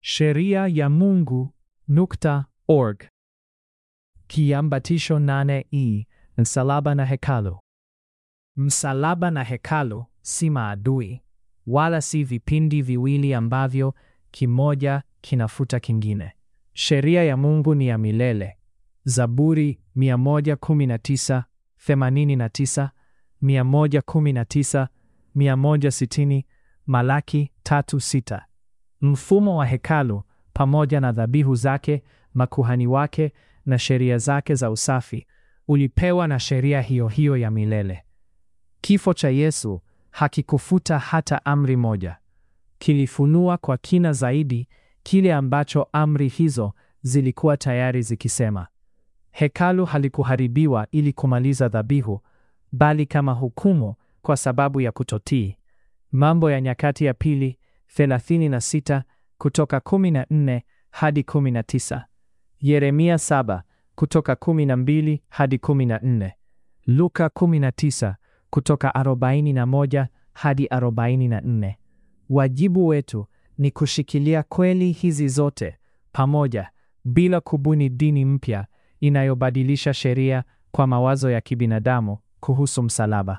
sheria ya Mungu nukta org. Kiambatisho nane e msalaba na hekalu. Msalaba na hekalu si maadui, wala si vipindi viwili ambavyo kimoja kinafuta kingine. Sheria ya Mungu ni ya milele. Zaburi 119, 89, 119, 160, Malaki 3:6. Mfumo wa hekalu pamoja na dhabihu zake, makuhani wake na sheria zake za usafi ulipewa na sheria hiyo hiyo ya milele. Kifo cha Yesu hakikufuta hata amri moja. Kilifunua kwa kina zaidi kile ambacho amri hizo zilikuwa tayari zikisema. Hekalu halikuharibiwa ili kumaliza dhabihu, bali kama hukumu kwa sababu ya kutotii. Mambo ya Nyakati ya Pili 36 kutoka 14 hadi 19. Yeremia 7 kutoka 12 hadi 14. Luka 19 kutoka 41 hadi 44. Wajibu wetu ni kushikilia kweli hizi zote pamoja bila kubuni dini mpya inayobadilisha sheria kwa mawazo ya kibinadamu kuhusu msalaba.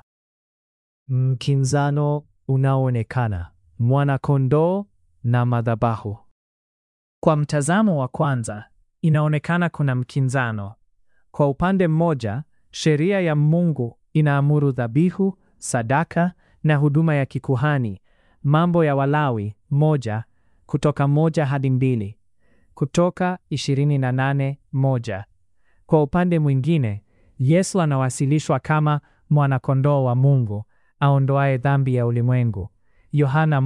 Mkinzano unaoonekana: mwana-kondoo na madhabahu. Kwa mtazamo wa kwanza, inaonekana kuna mkinzano. Kwa upande mmoja, sheria ya Mungu inaamuru dhabihu, sadaka na huduma ya kikuhani, Mambo ya Walawi moja kutoka moja hadi mbili, Kutoka 28 moja. Kwa upande mwingine, Yesu anawasilishwa kama mwana-kondoo wa Mungu aondoaye dhambi ya ulimwengu. Yohana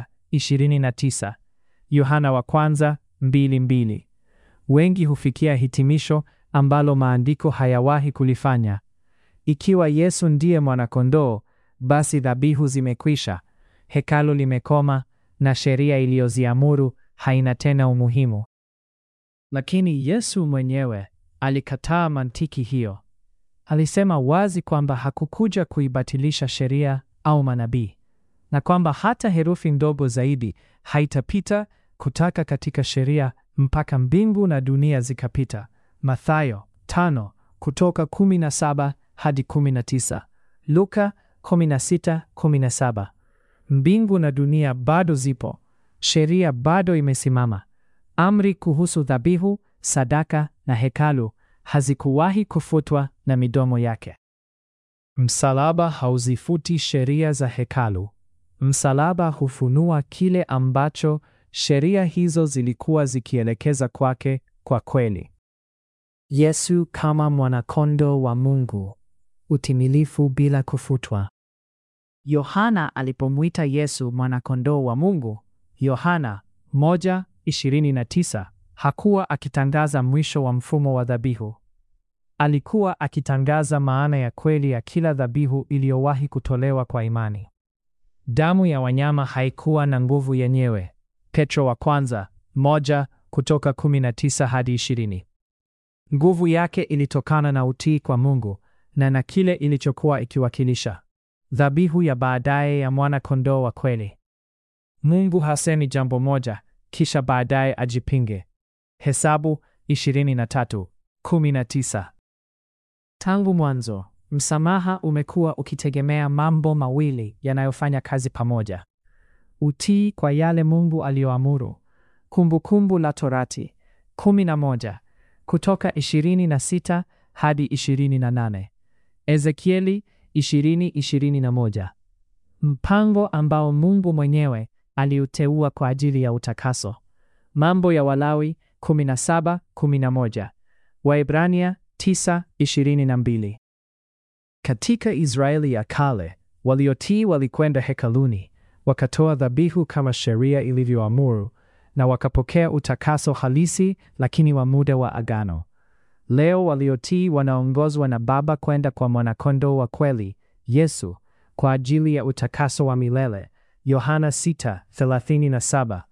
1:29, Yohana wa kwanza 2:2. Wengi hufikia hitimisho ambalo maandiko hayawahi kulifanya. Ikiwa Yesu ndiye mwana-kondoo, basi dhabihu zimekwisha, hekalu limekoma na sheria iliyoziamuru haina tena umuhimu. Lakini Yesu mwenyewe alikataa mantiki hiyo. Alisema wazi kwamba hakukuja kuibatilisha sheria au manabii, na kwamba hata herufi ndogo zaidi haitapita kutoka katika sheria mpaka mbingu na dunia zikapita. Mathayo 5 kutoka 17 hadi 19. Luka 16:17. Mbingu na dunia bado zipo, sheria bado imesimama. Amri kuhusu dhabihu, sadaka na hekalu hazikuwahi kufutwa na midomo yake. Msalaba hauzifuti sheria za hekalu. Msalaba hufunua kile ambacho sheria hizo zilikuwa zikielekeza kwake kwa kweli. Yesu kama mwana-kondoo wa Mungu, utimilifu bila kufutwa. Yohana alipomwita Yesu mwana-kondoo wa Mungu, Yohana 1:29, hakuwa akitangaza mwisho wa mfumo wa dhabihu. Alikuwa akitangaza maana ya kweli ya kila dhabihu iliyowahi kutolewa kwa imani. Damu ya wanyama haikuwa na nguvu yenyewe. Petro wa kwanza moja kutoka 19 hadi 20. Nguvu yake ilitokana na utii kwa Mungu na na kile ilichokuwa ikiwakilisha, dhabihu ya baadaye ya mwana-kondoo wa kweli. Mungu hasemi jambo moja kisha baadaye ajipinge. Hesabu 23:19. Tangu mwanzo, msamaha umekuwa ukitegemea mambo mawili yanayofanya kazi pamoja: utii kwa yale Mungu aliyoamuru. Kumbukumbu la Torati 11 kutoka 26 hadi 28. Ezekieli 20:21. Mpango ambao Mungu mwenyewe aliuteua kwa ajili ya utakaso. Mambo ya Walawi 17:11. Waebrania 9:22. Katika Israeli ya kale, waliotii walikwenda hekaluni, wakatoa dhabihu kama sheria ilivyoamuru na wakapokea utakaso halisi lakini wa muda wa agano. Leo waliotii wanaongozwa na Baba kwenda kwa mwana-kondoo wa kweli, Yesu, kwa ajili ya utakaso wa milele. Yohana 6:37,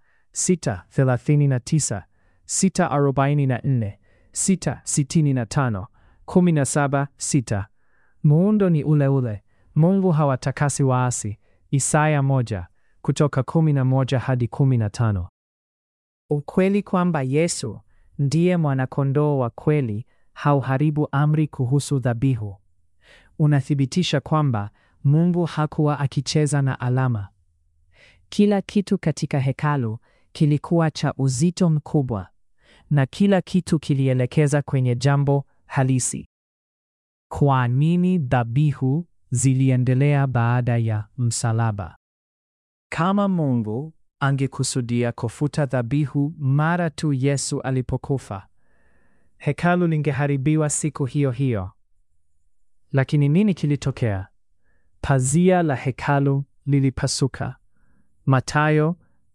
6:39, 6:44, 6:65, 17:6. Muundo ni ule ule. Mungu hawatakasi waasi. Isaya 1 kutoka 11 hadi 15. Ukweli kwamba Yesu ndiye mwanakondoo wa kweli hauharibu amri kuhusu dhabihu. Unathibitisha kwamba Mungu hakuwa akicheza na alama. Kila kitu katika hekalu kilikuwa cha uzito mkubwa na kila kitu kilielekeza kwenye jambo halisi. Kwa nini dhabihu ziliendelea baada ya msalaba? Kama Mungu angekusudia kufuta dhabihu mara tu Yesu alipokufa, hekalu lingeharibiwa siku hiyo hiyo. Lakini nini kilitokea? Pazia la hekalu lilipasuka. Mathayo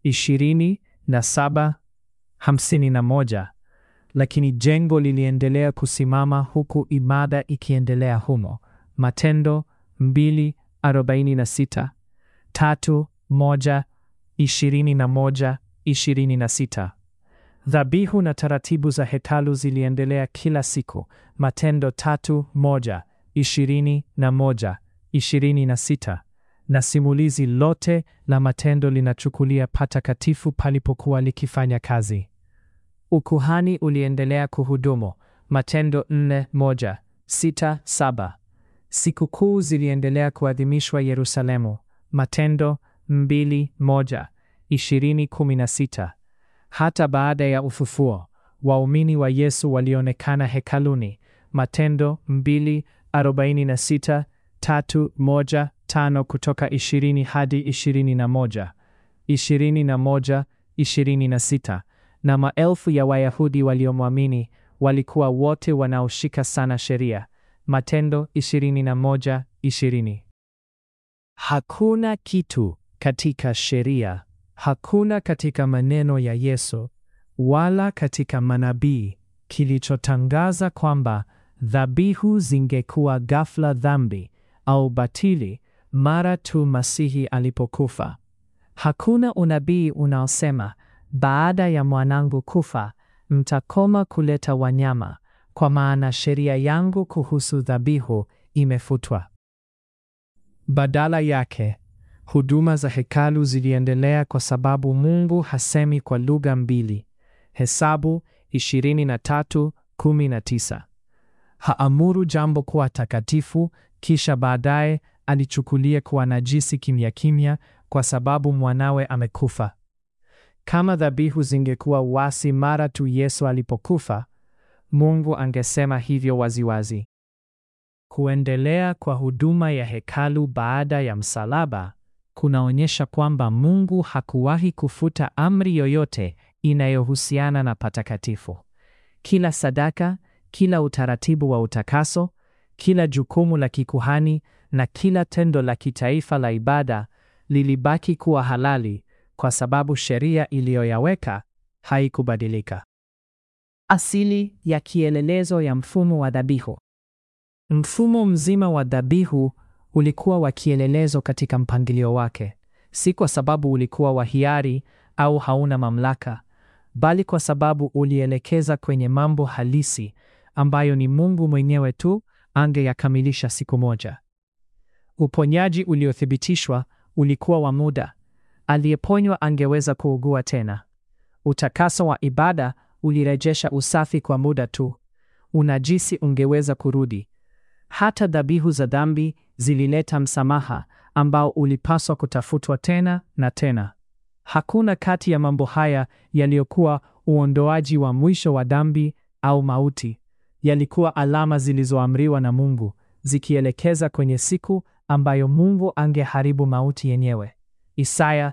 27:51. Lakini jengo liliendelea kusimama huku ibada ikiendelea humo. Matendo 2:46, 3:1-21-26. Dhabihu na taratibu za hekalu ziliendelea kila siku. Matendo 3:1-21-26. Na simulizi lote la Matendo linachukulia patakatifu palipokuwa likifanya kazi. Ukuhani uliendelea kuhudumu. Matendo 4:1-6-7. Sikukuu ziliendelea kuadhimishwa Yerusalemu. Matendo 2:1-20-16. Hata baada ya ufufuo, waumini wa Yesu walionekana hekaluni. Matendo 2:46, 3:1-5 kutoka 20 hadi 21, 21-26. Na maelfu ya Wayahudi waliomwamini walikuwa wote wanaoshika sana sheria. Matendo 21:20. Hakuna kitu katika sheria, hakuna katika maneno ya Yesu wala katika manabii kilichotangaza kwamba dhabihu zingekuwa ghafla dhambi au batili mara tu Masihi alipokufa. Hakuna unabii unaosema baada ya mwanangu kufa mtakoma kuleta wanyama, kwa maana sheria yangu kuhusu dhabihu imefutwa. Badala yake, huduma za hekalu ziliendelea kwa sababu Mungu hasemi kwa lugha mbili. Hesabu 23:19. Haamuru jambo kuwa takatifu kisha baadaye alichukulia kuwa najisi kimya kimya kwa sababu mwanawe amekufa. Kama dhabihu zingekuwa wasi mara tu Yesu alipokufa, Mungu angesema hivyo waziwazi. Kuendelea kwa huduma ya hekalu baada ya msalaba kunaonyesha kwamba Mungu hakuwahi kufuta amri yoyote inayohusiana na patakatifu. Kila sadaka, kila utaratibu wa utakaso, kila jukumu la kikuhani na kila tendo la kitaifa la ibada lilibaki kuwa halali kwa sababu sheria iliyoyaweka haikubadilika. Asili ya kielelezo ya mfumo wa dhabihu. Mfumo mzima wa dhabihu ulikuwa wa kielelezo katika mpangilio wake, si kwa sababu ulikuwa wa hiari au hauna mamlaka, bali kwa sababu ulielekeza kwenye mambo halisi ambayo ni Mungu mwenyewe tu angeyakamilisha siku moja. Uponyaji uliothibitishwa ulikuwa wa muda. Aliyeponywa angeweza kuugua tena. Utakaso wa ibada ulirejesha usafi kwa muda tu. Unajisi ungeweza kurudi. Hata dhabihu za dhambi zilileta msamaha ambao ulipaswa kutafutwa tena na tena. Hakuna kati ya mambo haya yaliyokuwa uondoaji wa mwisho wa dhambi au mauti. Yalikuwa alama zilizoamriwa na Mungu, zikielekeza kwenye siku ambayo Mungu angeharibu mauti yenyewe. Isaya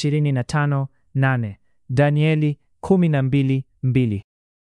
25:8, Danieli 12:2.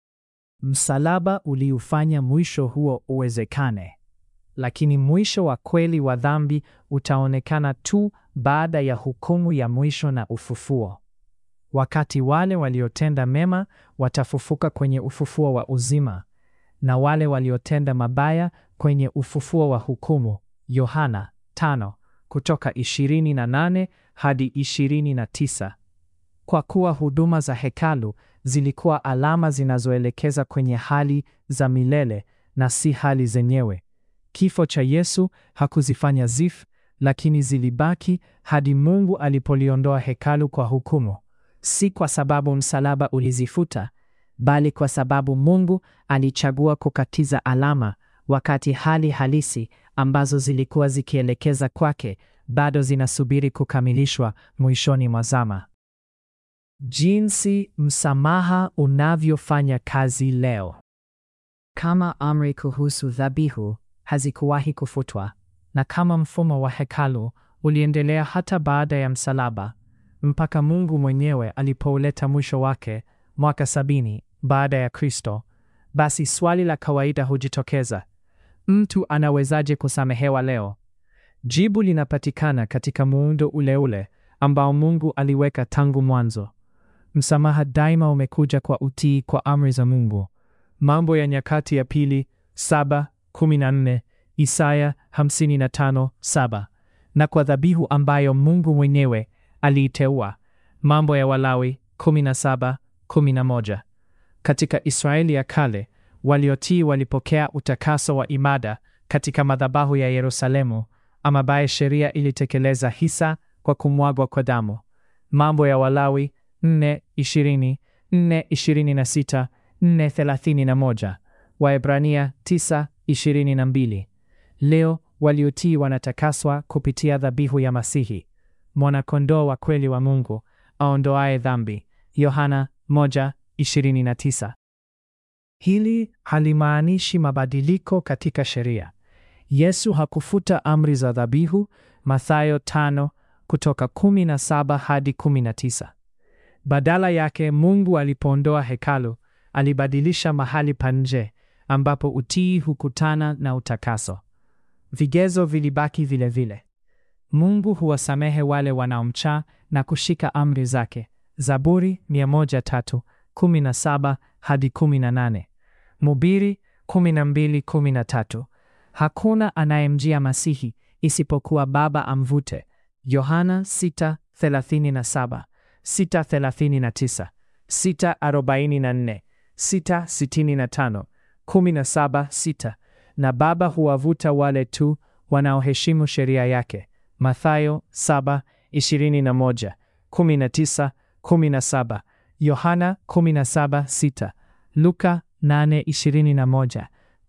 Msalaba uliufanya mwisho huo uwezekane. Lakini mwisho wa kweli wa dhambi utaonekana tu baada ya hukumu ya mwisho na ufufuo. Wakati wale waliotenda mema watafufuka kwenye ufufuo wa uzima na wale waliotenda mabaya kwenye ufufuo wa hukumu. Yohana 5 kutoka 28 hadi 29. Kwa kuwa huduma za hekalu zilikuwa alama zinazoelekeza kwenye hali za milele na si hali zenyewe. Kifo cha Yesu hakuzifanya zif, lakini zilibaki hadi Mungu alipoliondoa hekalu kwa hukumu. si kwa sababu msalaba ulizifuta, bali kwa sababu Mungu alichagua kukatiza alama wakati hali halisi ambazo zilikuwa zikielekeza kwake bado zinasubiri kukamilishwa mwishoni mwa zama. Jinsi msamaha unavyofanya kazi leo. Kama amri kuhusu dhabihu hazikuwahi kufutwa na kama mfumo wa hekalu uliendelea hata baada ya msalaba mpaka Mungu mwenyewe alipouleta mwisho wake mwaka sabini baada ya Kristo, basi swali la kawaida hujitokeza: mtu anawezaje kusamehewa leo? Jibu linapatikana katika muundo ule ule ambao Mungu aliweka tangu mwanzo. Msamaha daima umekuja kwa utii kwa amri za Mungu. Mambo ya Nyakati ya Pili 7:14, Isaya 55:7, na kwa dhabihu ambayo Mungu mwenyewe aliiteua. Mambo ya Walawi 17:11. Katika Israeli ya kale, waliotii walipokea utakaso wa ibada katika madhabahu ya Yerusalemu, ambaye sheria ilitekeleza hisa kwa kumwagwa kwa damu. Mambo ya Walawi 4:20, 4:26, 4:31, Waebrania 9:22. Leo waliotii wanatakaswa kupitia dhabihu ya Masihi, mwana-kondoo wa kweli wa Mungu aondoaye dhambi. Yohana 1:29. Hili halimaanishi mabadiliko katika sheria. Yesu hakufuta amri za dhabihu, Mathayo 5 kutoka 17 hadi 19. Badala yake, Mungu alipoondoa hekalu, alibadilisha mahali pa nje ambapo utii hukutana na utakaso. Vigezo vilibaki vile vile. Mungu huwasamehe wale wanaomcha na kushika amri zake. Zaburi 103 17 hadi 18. Mhubiri 12:13. Hakuna anayemjia Masihi isipokuwa Baba amvute. Yohana 6:37, 6:39, 6:44, 6:65, 17:6. Na Baba huwavuta wale tu wanaoheshimu sheria yake. Mathayo 7:21, 19, 17, Yohana 17:6, Luka 8:21,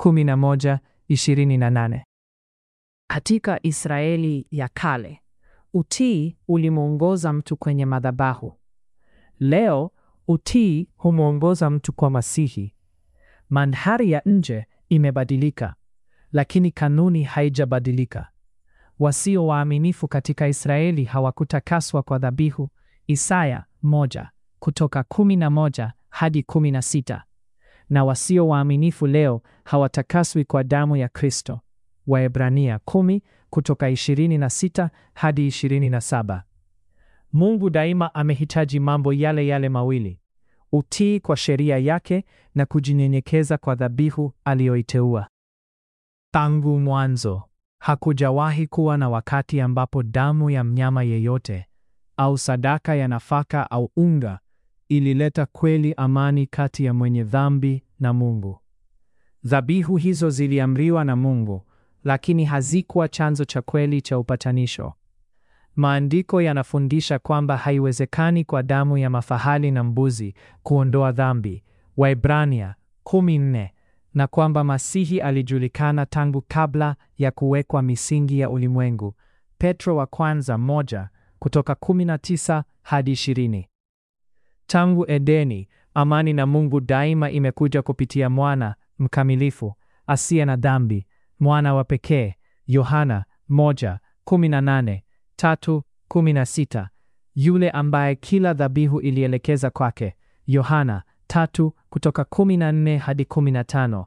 11:28. Katika Israeli ya kale, utii ulimwongoza mtu kwenye madhabahu. Leo utii humwongoza mtu kwa Masihi. Mandhari ya nje imebadilika, lakini kanuni haijabadilika. Wasio waaminifu katika Israeli hawakutakaswa kwa dhabihu. Isaya moja kutoka 11 hadi 16. Na wasio waaminifu leo hawatakaswi kwa damu ya Kristo. Waebrania 10 kutoka 26 hadi 27. Mungu daima amehitaji mambo yale yale mawili: utii kwa sheria yake na kujinyenyekeza kwa dhabihu aliyoiteua. Tangu mwanzo hakujawahi kuwa na wakati ambapo damu ya mnyama yeyote au sadaka ya nafaka au unga ilileta kweli amani kati ya mwenye dhambi na Mungu. Dhabihu hizo ziliamriwa na Mungu, lakini hazikuwa chanzo cha kweli cha upatanisho. Maandiko yanafundisha kwamba haiwezekani kwa damu ya mafahali na mbuzi kuondoa dhambi, Waebrania 14, na kwamba Masihi alijulikana tangu kabla ya kuwekwa misingi ya ulimwengu, Petro wa kwanza moja kutoka 19 hadi 20. Tangu Edeni, amani na Mungu daima imekuja kupitia mwana mkamilifu asiye na dhambi, mwana wa pekee, Yohana 1:18, 3:16, yule ambaye kila dhabihu ilielekeza kwake, Yohana 3 kutoka 14 hadi 15,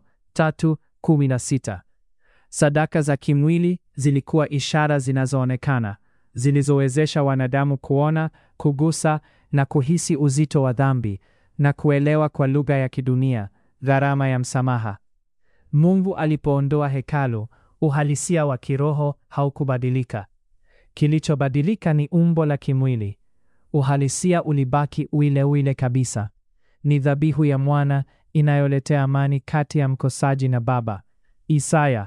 3:16. Sadaka za kimwili zilikuwa ishara zinazoonekana zilizowezesha wanadamu kuona, kugusa na kuhisi uzito wa dhambi na kuelewa kwa lugha ya kidunia gharama ya msamaha. Mungu alipoondoa hekalu, uhalisia wa kiroho haukubadilika. Kilichobadilika ni umbo la kimwili. Uhalisia ulibaki ule ule kabisa. Ni dhabihu ya mwana inayoletea amani kati ya mkosaji na Baba. Isaya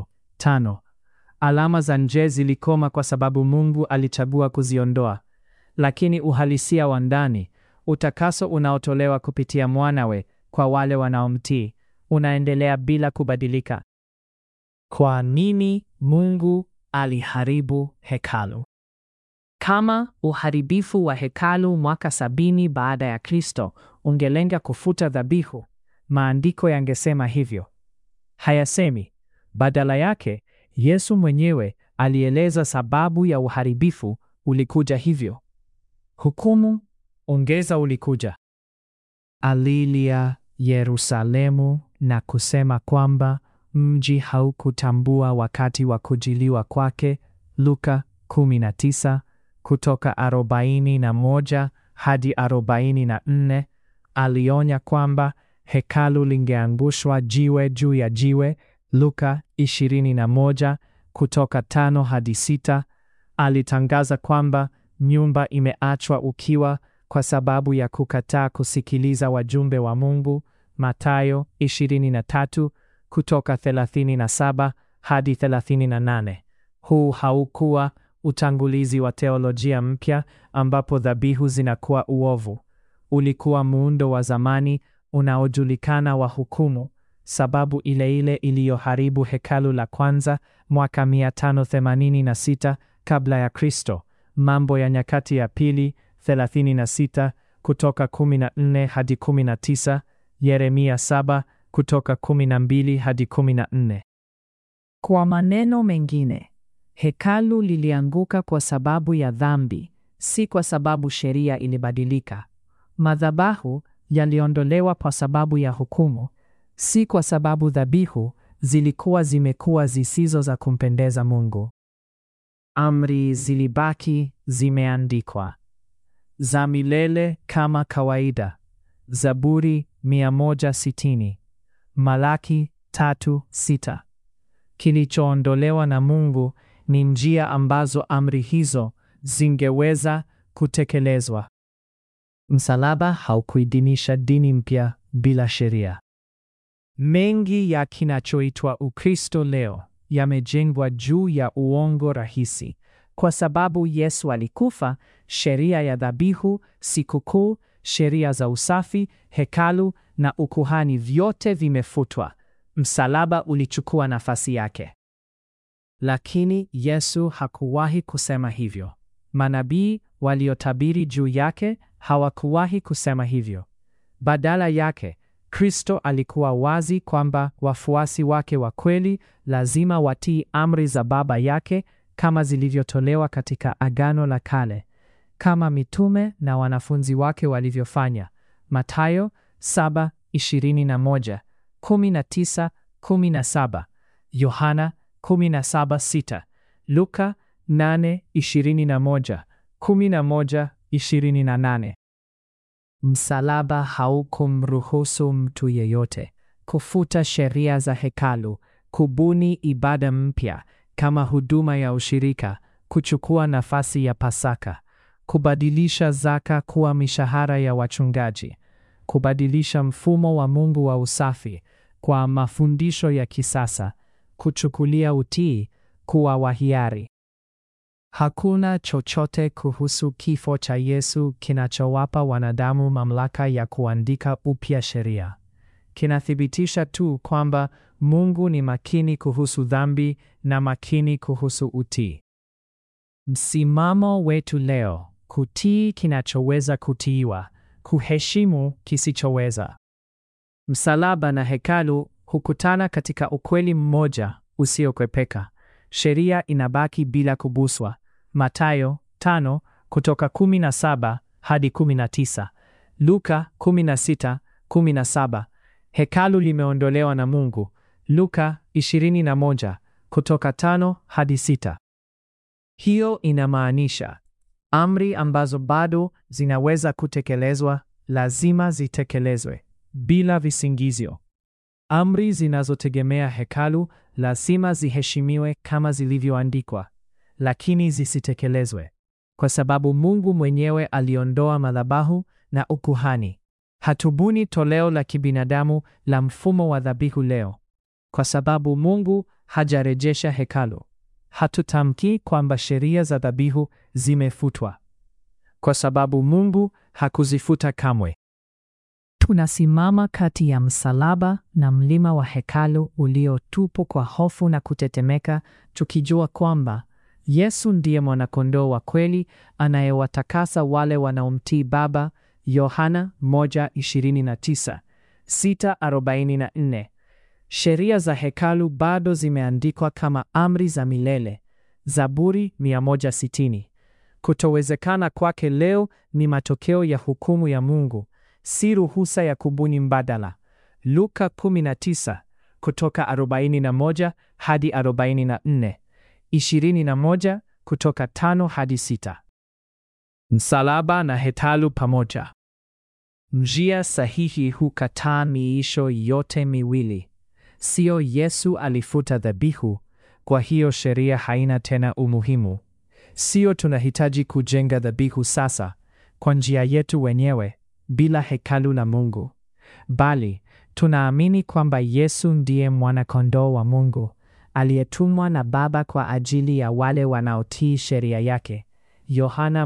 53:5. Alama za nje zilikoma kwa sababu Mungu alichagua kuziondoa. lakini uhalisia wa ndani, utakaso unaotolewa kupitia mwanawe kwa wale wanaomtii, unaendelea bila kubadilika. Kwa nini Mungu aliharibu hekalu? Kama uharibifu wa hekalu mwaka sabini baada ya Kristo ungelenga kufuta dhabihu, maandiko yangesema hivyo. Hayasemi. Badala yake, Yesu mwenyewe alieleza sababu ya uharibifu ulikuja hivyo. Hukumu ongeza ulikuja. Alilia Yerusalemu na kusema kwamba mji haukutambua wakati wa kujiliwa kwake, Luka 19 kutoka 41 hadi 44. Alionya kwamba hekalu lingeangushwa jiwe juu ya jiwe, Luka 21 kutoka 5 hadi 6. Alitangaza kwamba nyumba imeachwa ukiwa kwa sababu ya kukataa kusikiliza wajumbe wa Mungu, Mathayo 23 kutoka 37 hadi 38. Huu haukuwa utangulizi wa teolojia mpya ambapo dhabihu zinakuwa uovu. Ulikuwa muundo wa zamani unaojulikana wa hukumu, sababu ile ile iliyoharibu hekalu la kwanza mwaka 586 kabla ya Kristo. Mambo ya Nyakati ya Pili 36 kutoka 14 hadi 19, Yeremia 7 kutoka 12 hadi 14. Kwa maneno mengine, hekalu lilianguka kwa sababu ya dhambi, si kwa sababu sheria ilibadilika. Madhabahu yaliondolewa kwa sababu ya hukumu, si kwa sababu dhabihu zilikuwa zimekuwa zisizo za kumpendeza Mungu. Amri zilibaki zimeandikwa za milele kama kawaida. Zaburi 160, Malaki 3:6. Kilichoondolewa na Mungu ni njia ambazo amri hizo zingeweza kutekelezwa. Msalaba haukuidhinisha dini mpya bila sheria. Mengi ya kinachoitwa Ukristo leo yamejengwa juu ya uongo rahisi. Kwa sababu Yesu alikufa, sheria ya dhabihu, sikukuu, sheria za usafi, hekalu na ukuhani vyote vimefutwa. Msalaba ulichukua nafasi yake. Lakini Yesu hakuwahi kusema hivyo. Manabii waliotabiri juu yake hawakuwahi kusema hivyo. Badala yake, Kristo alikuwa wazi kwamba wafuasi wake wa kweli lazima watii amri za Baba yake kama zilivyotolewa katika Agano la Kale, kama mitume na wanafunzi wake walivyofanya. Mathayo 7:21, 19:17, Yohana 17:6, Luka 8:21, 11:28. Msalaba haukumruhusu mtu yeyote kufuta sheria za hekalu, kubuni ibada mpya kama huduma ya ushirika, kuchukua nafasi ya Pasaka, kubadilisha zaka kuwa mishahara ya wachungaji, kubadilisha mfumo wa Mungu wa usafi kwa mafundisho ya kisasa, kuchukulia utii kuwa wa hiari. Hakuna chochote kuhusu kifo cha Yesu kinachowapa wanadamu mamlaka ya kuandika upya sheria. Kinathibitisha tu kwamba Mungu ni makini kuhusu dhambi na makini kuhusu utii. Msimamo wetu leo: kutii kinachoweza kutiiwa, kuheshimu kisichoweza. Msalaba na hekalu hukutana katika ukweli mmoja usiokwepeka. Sheria inabaki bila kubuswa. Mathayo 5 kutoka 17 hadi 19. Luka 16:17. Hekalu limeondolewa na Mungu. Luka 21 kutoka 5 hadi 6. Hiyo inamaanisha amri ambazo bado zinaweza kutekelezwa lazima zitekelezwe bila visingizio. Amri zinazotegemea hekalu lazima ziheshimiwe kama zilivyoandikwa, lakini zisitekelezwe, kwa sababu Mungu mwenyewe aliondoa madhabahu na ukuhani. Hatubuni toleo la kibinadamu la mfumo wa dhabihu leo, kwa sababu Mungu hajarejesha hekalu. Hatutamki kwamba sheria za dhabihu zimefutwa. kwa sababu Mungu hakuzifuta kamwe. Tunasimama kati ya msalaba na mlima wa hekalu uliotupwa kwa hofu na kutetemeka, tukijua kwamba Yesu ndiye mwanakondoo wa kweli anayewatakasa wale wanaomtii Baba. Yohana 1:29, 6:44. Sheria za hekalu bado zimeandikwa kama amri za milele. Zaburi 160. Kutowezekana kwake leo ni matokeo ya hukumu ya Mungu, si ruhusa ya kubuni mbadala. Luka 19 kutoka 41 hadi 44, 21 kutoka 5 hadi 6. Msalaba na hekalu pamoja. Njia sahihi hukataa miisho yote miwili. Sio Yesu alifuta dhabihu, kwa hiyo sheria haina tena umuhimu. Sio tunahitaji kujenga dhabihu sasa kwa njia yetu wenyewe bila hekalu la Mungu, bali tunaamini kwamba Yesu ndiye mwana-kondoo wa Mungu aliyetumwa na Baba kwa ajili ya wale wanaotii sheria yake. Yohana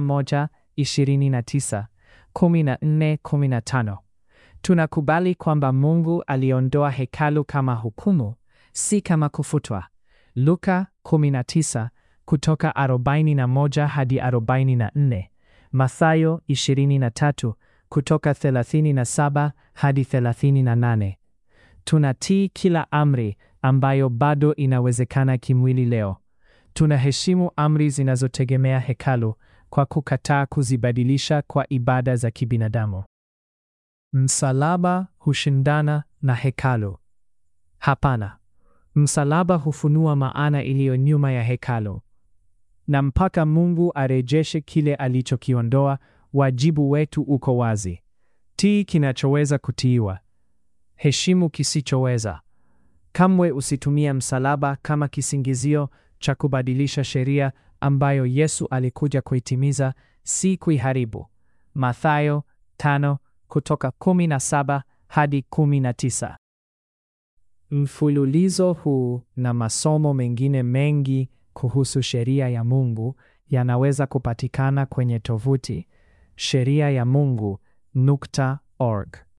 1:29, 14, 15. Tunakubali kwamba Mungu aliondoa hekalu kama hukumu, si kama kufutwa. Luka 19 kutoka 41 hadi 44, Mathayo 23 kutoka 37 hadi 38. Tunatii kila amri ambayo bado inawezekana kimwili leo. Tunaheshimu amri zinazotegemea hekalu kwa kukataa kuzibadilisha kwa ibada za kibinadamu. Msalaba hushindana na hekalu? Hapana. Msalaba hufunua maana iliyo nyuma ya hekalu, na mpaka Mungu arejeshe kile alichokiondoa, wajibu wetu uko wazi: tii kinachoweza kutiiwa, heshimu kisichoweza. Kamwe usitumie msalaba kama kisingizio cha kubadilisha sheria ambayo Yesu alikuja kuitimiza, si kuiharibu. Mathayo 5 kutoka 17 hadi 19. Mfululizo huu na masomo mengine mengi kuhusu sheria ya Mungu yanaweza kupatikana kwenye tovuti sheria ya Mungu nukta org.